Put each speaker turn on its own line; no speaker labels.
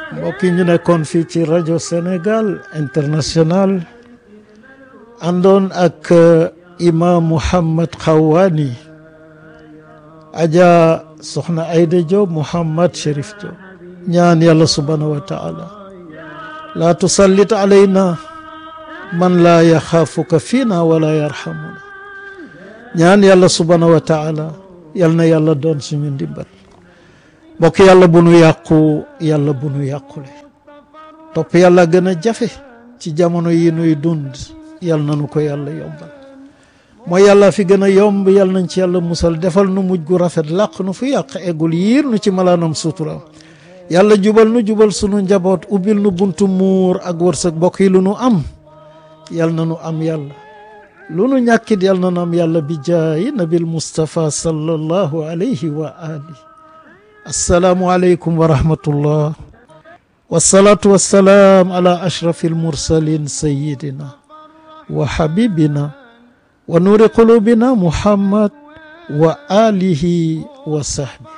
mbokk yi ñu nekkoon fii ci rajo Sénégal international àndoon ak imam Mouhammad Xawaani aja soxna Ayda Diop Mouhammad Chérif Diop ñaan yàlla subhanahu wa taala laa tusallit alayna man laa yaxaafuka fiina wala yarhamuna ñaan yàlla subhanahu wa taala yal na yàlla doon suñu ndimbal mbokk yàlla bu nu yàqu yàlla bu nu yàqule topp yàlla gën a jafe ci jamono yi nuy dund yal na nu ko yàlla yombal mooy yàlla fi gën a yomb yal nañ ci yàlla musal defal nu mujj gu rafet làq nu fu yàq eggul yiir nu ci malaanam suturam yàlla jubal nu jubal sunu njaboot ubbil nu buntu muur ak wërsëg mbokk yi lu nu am yal na nu am yàlla lu nu ñàkkit yal na nu am yàlla bi jaayi nabil Mustafa sallallahu alayhi wa ali assalaamu aleykum wa rahmatullah wasalaatu wassalaam ala ashrafi almursalin sayidina wa habibina wa nuuri qulubina muhammad wa alihi wa sahbi